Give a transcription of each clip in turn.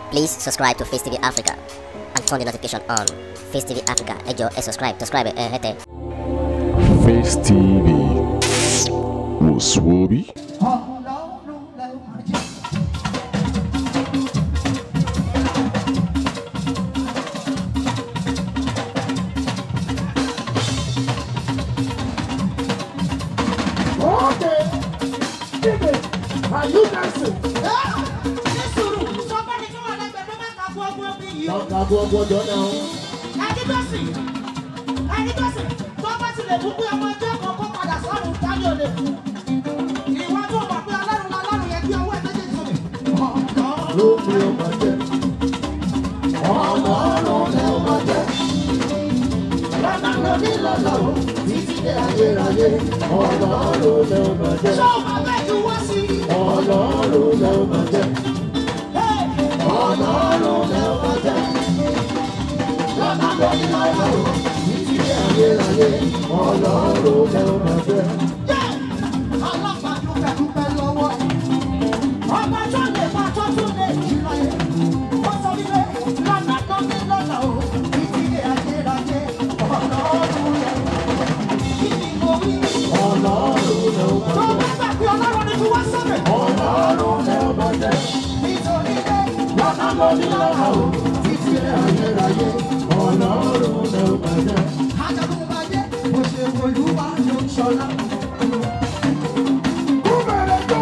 Please subscribe to Face TV Africa and turn the notification on. Face TV Africa, ẹ jọ̀ọ́ ẹ subscribe, subscribe ẹ hẹ́tẹ̀. Face TV wò sùwòbí. Ọlọ́run lẹ máa jẹ́. Okay. Dide, are you dancing? Ní sùúrù, sọ fẹ́ni tí wọ́n lẹ́gbẹ̀ẹ́ tó máa ka gbogbo bí yìí o. Ọ̀gá gbogbo jọ náà. Ẹni tó sì, ẹni tó sì, tó bá ti lè mú pé ọmọ ẹjọ́ kan kó padà sọ́run dání ò lè kú. Ìwọ tó mọ̀ pé ọlọ́run lọ́lọ́run yẹ kí ọwọ́ ẹ̀ méjèèjì sókè. Ọlọ́run Ló fi ọmọ jẹ. Ọlọ́run lẹ ọmọ jẹ. Lọ́nà lóní lọ́nà o, títí dé ayérayé. Ọlọ́run lẹ ọmọ jẹ. ṣé o máa bẹ́ẹ̀ ju wá sí i? Ọlọ́run lẹ ọmọ jẹ. Hey! Ọlọ́run lẹ ọmọ jẹ. Lọ́nà lóní lọ́nà o, títí dé ayérayé. Ọlọ́run lẹ ọmọ jẹ. Ọlọ́pàá dúpẹ́ dúpẹ́ lọ́wọ́ ẹ̀. Ọba tó lè bá tó tún lè jí láyé. Ó sọ wípé lọ́nà tó ní lọ́nà o, títí dé ayérayé. Ọlọ́run rẹ̀. Kí ni mo wí? Ọlọ́run lẹ ọmọ Tó jẹ. bá gbà pé Ọlọ́run ní kí wá sókè. Ọlọ́run lẹ ọmọ jẹ. Nítorí pé Lọ́nà lóní lọ́nà o, títí dé ayérayé. Ọlọ́run lẹ ọmọ jẹ. Ajagun bá jẹ́, mo ṣe olúwa ló ń ṣọlá. Kúbẹ̀rẹ̀ tó.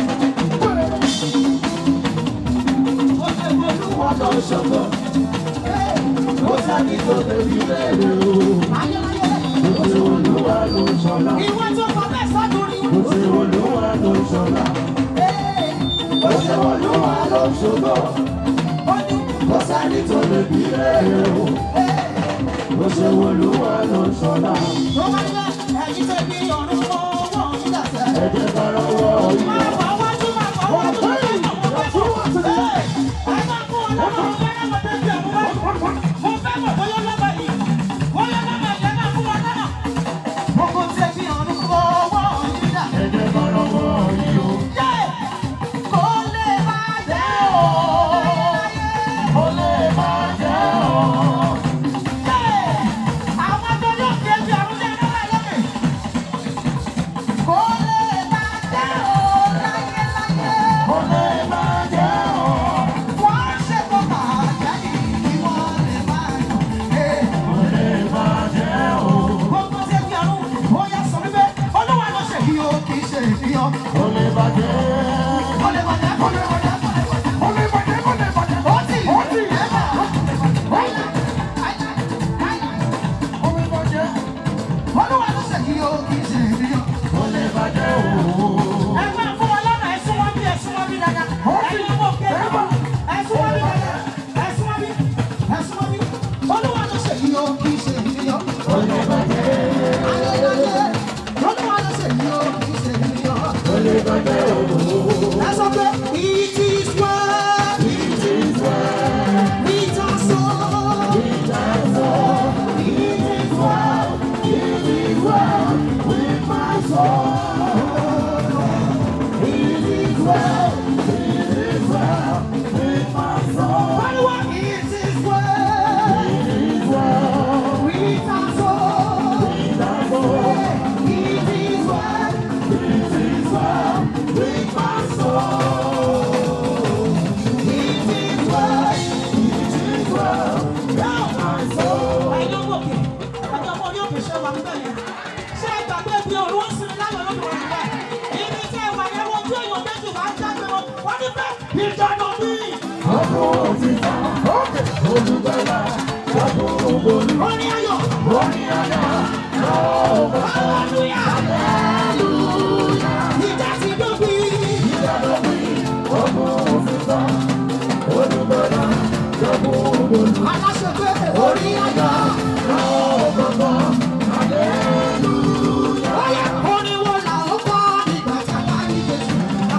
Mo ṣe olúwa ló ń ṣọlá. Ó sábì tó tẹ̀lé léèrè o. Ayérayé, Ó ṣe olúwa ló ń ṣọlá. ìwọ tó kọ bẹ́ẹ̀ sọ́dúnrín. Ó ṣe olúwa ló ń ṣọlá. Ó ṣe olúwa ló ń ṣògo. Ó ní Ó sábì tó tẹ̀lé léèrè o. Ó ṣe olúwa ló ń ṣọlá. tó bá yẹ ẹ̀yin tẹ́ bí ọ̀run mọ́ wọ́n ń dàsẹ́. Ẹ jẹ́ ká lọ́wọ́ yìí. Máa wá wájú, máa wá wájú, máa wá wájú. Ẹ ẹ máa kún ọlọ́run fẹ́rẹ́ mọ́ tẹ́tí ẹ̀mú wájú. Mo fẹ́ mọ̀ bóyá lọ́ba yìí. Bóyá lọ́ba yẹn náà fún wa náà. Gbogbo tẹ́ bí ọ̀run mọ́ wọ́n ń dàsẹ́. Ẹ jẹ́ ká lọ́wọ́ yìí o. Yé! Kò lè máa jẹ́ o. Ó lè máa jẹ́ o. Yé! Àwọn tó yóò fi ẹbí ọ̀run jẹ́ náà lókè. Kò lè máa jẹ́ o láyé láyé. Ó lè máa jẹ́ o. Wọ́n ṣe kó máa jáde kí wọ́n lè máa yọ̀. Ee, Ó lè máa jẹ́ o. Gbogbo ṣe fi ọ̀run, ó yá sọ wípé Olúwa ló ṣe yìí o, kì í ṣe ìfihàn. Ó lè máa jẹ́. Ó lè máa jẹ́, ó lè máa jẹ́, ó lè máa jẹ́. Ó lè máa jẹ́, ó lè máa jẹ́. Ó tì, Ó tì. ẹ bá. Láíláí, láíláí, láíláí. Ó lè máa jẹ́. Olúwa ló ṣe yìí o, kì í ṣe ìfihàn. Ó lè máa jẹ́ o. Ẹ máa fún wọn lọ́nà, ẹ sún wọn bí, ẹ sún wọn bí dáadáa. Ẹ̀yin ọmọ òkè náà, ẹ sún wọn bí dáadáa. Ẹ sún wọn bí, ẹ sún wọn bí. Olúwa ló ṣe yìí o, kì í ṣe ìfihàn. Ó lè máa jẹ́. Ayẹyẹ, Olúwa ló ṣe yìí o, kì í ṣe ìfihàn. Ó lè máa jẹ́ o. Ẹ sọ pé it is well, It is well. it is so. It is well. It is well. It is well with my soul. It is well. It is well with my soul. Pariwo, it is well, It is well. with our soul. With my soul. It is well, It is well with my soul. it is well. It is well with my soul. Ẹ̀yin ọmọ òkè, ẹ̀yin ọmọ orí òkè ṣe wà níbẹ̀ yẹn. Ṣé ẹ gbàgbé bí òru ń sinmi láyọ̀ lóde wọn níbẹ̀? Ibi tí ẹ wà yẹn wọ́n tí èèyàn méjì wá ń jáde wọn. Wọ́n ní bẹ́ẹ̀ ìjọba mi. Ọkọ̀ òtítọ́, olùgbàlà, ọkọ̀ ògbóni, Orin ayọ̀, orin àyà, ọ̀gá hallelujah. Ìjà ti dópin. ìdádọ́bí, ọkọ̀ òtítọ́, olùgbàlà, ọkọ̀ ògbóni, Aláṣẹ pé orin ayọ̀. ọ̀gá àlẹ́lúyà. Bóyá orin wo là ó kọ́ nígbà tí a bá ní Jésù?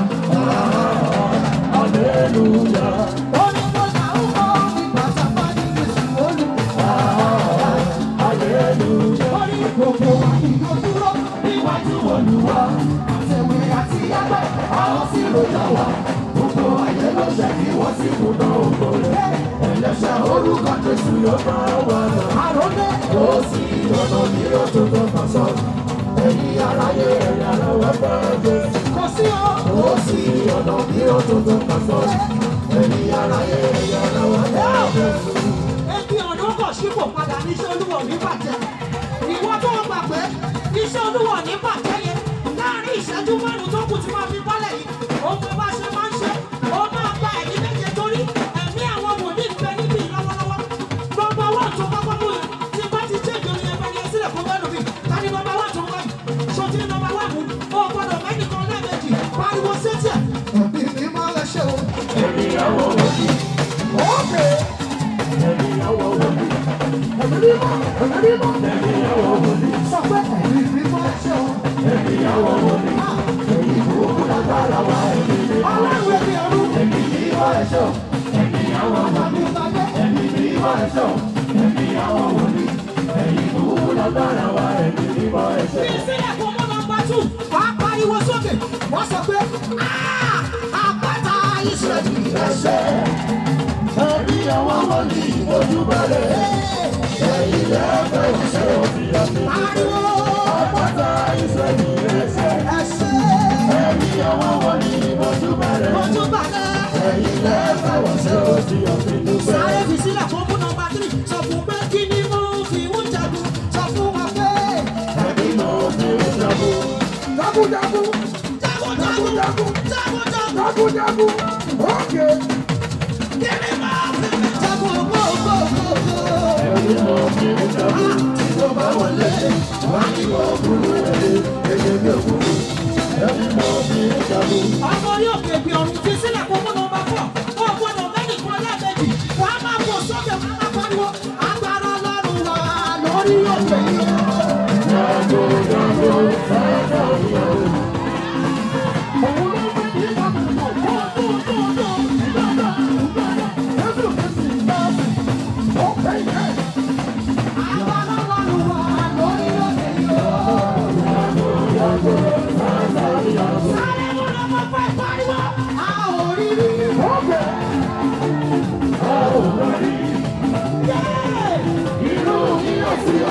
Àlẹ́lúyà. Orin wo là ó kọ́ nígbà tí a bá ní Jésù olùkọ́? Àlẹ́lúyà. Orin gbogbo wa kì yóò dúró níwájú Olúwa. Àtẹ̀wé àti ẹgbẹ́ àwọn sì ló yà wá. Gbogbo ayé ló ṣe kí wọ́n sì kú náà ògo. ló máa wà lọ. àròlé Kò sí ọ̀nà mìíràn tó tó kàn sọ. Ẹ̀yin aráyé ẹ̀yà lọ́wọ́ bá Jésù. kò sí o. Kò sí ọ̀nà mìíràn tó tó kàn sọ. Ẹ̀yin aráyé ẹ̀yà lọ́wọ́ bá Jésù. Ebi ọ̀nà kò sípò padà ní iṣẹ́ olúwo ní bàjẹ́. Ìwọ tó o gbà pé iṣẹ́ olúwo ní bàjẹ́ yẹn láàrin ìṣẹ́jú márùn-ún tó kù tí wọ́n fi bọ́lẹ̀ yìí. Ó mọ bá ṣe máa ń ṣe. Ó máa gba ẹ̀mí méje torí ẹ̀mí àwọn wòlíì ń bẹ níbí lọ́wọ́lọ́wọ́. Nọmba wán tó kọ́kọ́ mú yìí tí bá ti ṣe ìjọ yẹn bẹ́ẹ̀ ni ẹ sílẹ̀ fún bẹ́ẹ̀ lómi. Ta ni nọmba wán tó wáyé? Ṣòtí nọmba wán mú. O gbọ́dọ̀ mẹ́nìkan lẹ́ẹ̀mejì. Pariwo sétí ẹ̀. Ẹ̀mí mi máa lẹ ṣe o. Ìyàwó wòlíì. Ókè. Ìyàwó wòlíì. Ẹ̀mí mímọ́. Ẹ̀mí mímọ́. Ìyàwó wòlíì. Sọ pé ẹ̀mí mímọ́ ṣe o. Ìyàwó wòlíì. Ìbùkún lágbára wa ẹ̀mí mi. Ọlọ́run ẹ̀mí ọdún. Ẹ̀mí mímọ́ ẹ̀ṣọ́. Ìyàwó wòlíì. Ẹ̀mí mímọ́ ẹ̀ṣọ́. Ìyàwó wòlíì. Ìbùkún lágbára wa ẹ̀mí mímọ́ ẹ̀ṣọ́. Bí sílẹ̀ kó mọ́ nọmba tù, wà á pariwo sókè. Wọ́n sọ pé "Ah! àpáta Ísírẹ́lì ẹ̀ṣẹ̀. Ẹ̀mí àwọn wòlíì ojú balẹ̀. Ẹ̀yin lẹ́fẹ̀ ìṣe òfin àmì. Pariwo Àpáta Ísírẹ́lì ẹ̀ṣẹ̀. ẹ̀ṣẹ̀. Ẹ̀mí àwọn wòlíì ojú balẹ̀. Ojú balẹ̀. Ẹ̀yin lẹ́fẹ̀ ìṣe òfin àmì dúpẹ́. Sáré fi sílẹ̀ kó mú nọmba tírì. Sọ fún pé kí ni mo fi ń jagun. Sọ fún wa pé Ẹ̀mí ló fi ń jagun. jagunjagun. Jagunjagun. Jagunjagun. Jagunjagun. Ókè. Kí ni mo fi ń jagun? Gbogbogbò. Ẹ̀mí ló fi ń jagun. Tí tó bá wọlé, wá ní òkúrú ẹ̀dẹ̀. Èdè bí òkúrú. Ẹ̀mí ló fi ń jagun. ọmọ yóò kébi ọ̀run fi sílẹ̀ kó mú nọmba fọ̀ ó gbọ́dọ̀ mẹ́nìkan lẹ́ẹ̀mejì wàá máa fò sókè wàá máa pariwo agbára ọlọ́run wà lórí òkè yìí. Òun ló gbé ní ìgbàgbọ́ kó tó tó tó gbàgbà gbàgbà Jésù Kristi gbàgbà ó pè é. Agbára ọlọ́run wà lórí òkè yìí. Sáré mú nọmba fọ̀ pariwo a ò rí rí. Yeah! Inú mi yóò sí ọ.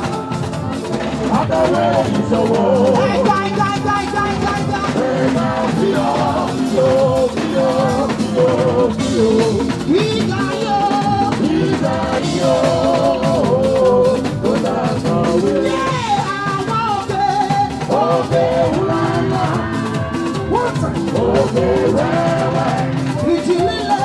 Abẹ́wé ìṣòwò. Gai, gai, gai, gai, gai, gai, gai. Ẹ̀ka bí ọ, bí ọ, bí ọ, bí ọ, bí ọ. Ìgbà yóò. Ìgbà yóò. Ó dàgbàwé. Yé àwọn òkè. Òkè ńláńlá. Wọ́n tàn. Òkè wẹ́wẹ́. Ìjì líle.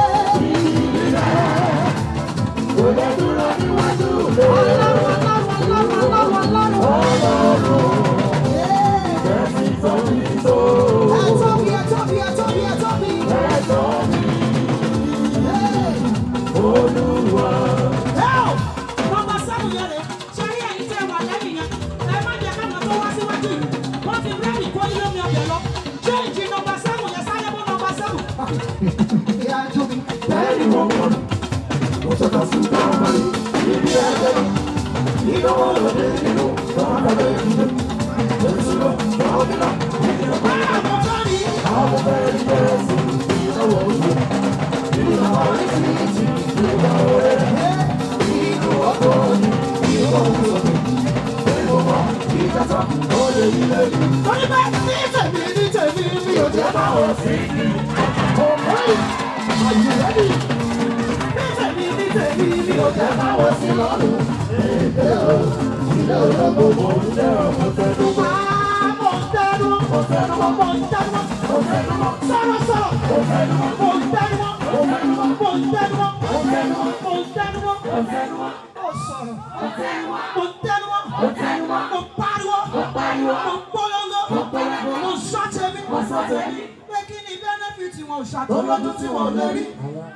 Kò lè dúró níwájú mi. Ọlọ́run, ọlọ́run, ọlọ́run, ọlọ́run. Yé. Ẹ̀sìn tó ní tó. Ẹ tóbi, ẹ tóbi, ẹ tóbi, ẹ tóbi. Ẹ̀tọ́ mi, Yé. Olúwa. Ẹ́ẹ̀, nọmba seven yẹn rè é. Ṣé rí ẹ̀yin tẹ́ wà lẹ́yìn yẹn? Ẹ má jẹ́ káwọn tó wá síwájú yìí. Wọ́n ti rẹ́ẹ̀nì kó ilé mi ọbẹ̀ lọ. Ṣé ìjì nọmba seven yẹn sáré mú nọmba seven? Ìyá tóbi. Bẹ́ẹ̀ni mo mọ̀, mo tọ́ka sí ọmọ yìí, ibi ẹgbẹ́ ìdánwò lóde nínú ọmọdé ìdílé. Èsì lọ, ọmọdé lọ, ìdílé pa. Báwo tó rí? Àwọn ọmọ ẹni bẹ̀rẹ̀ sí ìdánwò oúnjẹ. Ìdánwò oríṣiríṣi ìdánwò rẹ̀. Inú ọkọ̀ ni ìwọ̀n òṣèlú. Èmo mọ̀, ìjàsọ̀, ó lè rí lẹ́yìn. Torí pé ní tèmi ní tèmi mi ò jẹ́ bá wọn sí. Òmùí, àjùlẹ́bì. Ní tèmi ní tèmi mi ò jẹ́ bá wọn sí lọ́rùn. Ilé ológun mò ń jẹ́ ọmọ tẹnu. Máa mọ̀ ń tẹnu, mọ̀ ń tẹnu, mọ̀ ń tẹnu, mọ̀ ń tẹnu, sọ̀rọ̀ sọ̀rọ̀. Mọ̀ ń tẹnu, mọ̀ ń tẹnu, mọ̀ ń tẹnu, mọ̀ ń tẹnu, mọ̀ ń tẹnu, mọ̀ ń tẹnu, mọ̀ ń tẹnu, ó sọ̀rọ̀. Mọ̀ ń tẹnu, mọ̀ ń tẹnu, mọ̀ ń tẹnu, mọ̀ ń pariwo, mọ̀ ń polongo, mọ̀ ń sọ tèmi, mọ̀ ń sọ tèmi. Pé kí ni bẹ́nẹ́fìtì wọn ò ṣàtọ́lọ́dún tí wọ́n lè rí?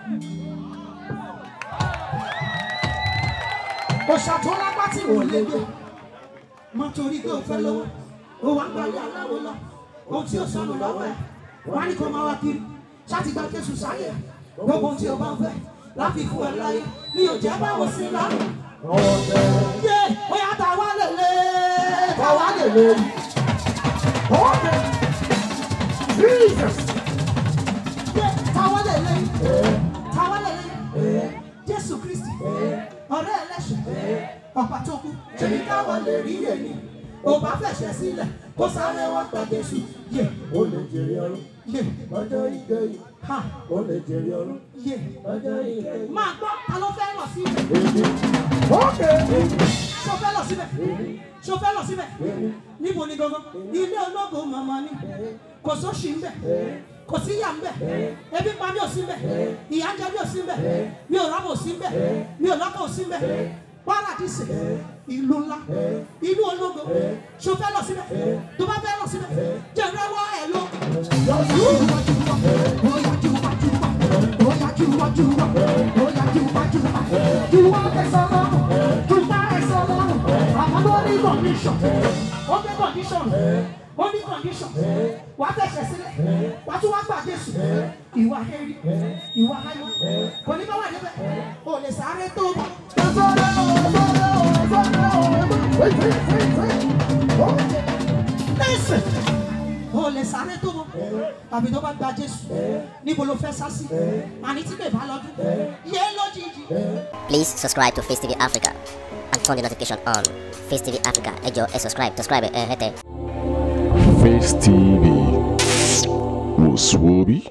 Òṣà tó lápá tí wọ́n lè gbé. Má torí pé o fẹ́ lówó. Ó wá gbalẹ̀ aláwo lọ. Ohun tí o sọnù lọ́wọ́ ẹ̀. Wọ́n á ní kó máa wá kiri. Ṣáàtì gba Jésù sáyé. Gbogbo ohun tí o bá ń fẹ́. Láfi fún ẹ láyé. Mi ò jẹ́ báwo sí lọ́rùn. Yé! Ó yá ta wá lèlè. Ta wá lèlè. Okay. Jesus. Yé! Ta wá lèlè. Ta wá lèlè. Jésù Kristi. Ọ̀rẹ́ ọ̀pá tó kú ṣé ní káwọn lè rí èmi ò bá fẹ̀ṣẹ̀ sílẹ̀ kó sáré wá gba Jésù yé ó lè jèrè ọrùn yé lọ́jọ́ ìkẹyìn ha ó lè jèrè ọrùn yé lọ́jọ́ ìkẹyìn. máa gbọ́ ta ló fẹ́ lọ sí èmi ókè ṣó fẹ́ lọ síbẹ̀ ṣó fẹ́ lọ síbẹ̀ níbo ni gangan ilé ológo mọ̀mọ́ ni kò sóṣì ń bẹ̀ kò sí ìyá ń bẹ̀ ebi pa mi ò sí ń bẹ̀ ìyá ń jẹ mi ò sí ń bẹ̀ mi ò rábò sí ń bẹ̀ mi ò lọ́kọ̀ ò sí ń bẹ̀ paradise ìlú ńlá ìlú ológo ṣó fẹ́ lọ síbẹ̀ tó bá fẹ́ lọ síbẹ̀ jẹ̀rẹ̀ wọ ẹ̀ lọ. condition ó gbé condition ó ní condition wà á fẹsẹ̀ sílẹ̀ wà á tún wá gbà Jésù ìwà hẹ́rí ìwà háyọ́ kò ní bá wà níbẹ̀ ò lè sáré tó bọ̀. lẹ́sẹ̀ ò lè sáré tó bọ̀ tàbí tó bá gba Jésù níbo ló fẹ́ sá sí àní tí bèbá lọ́dún yé lójijì. Please subscribe to Face TV Africa and turn the notification on. Face TV Africa, ẹ jọ̀ọ́ ẹ subscribe, subscribe ẹ hẹ́tẹ̀. Face TV was Swoby.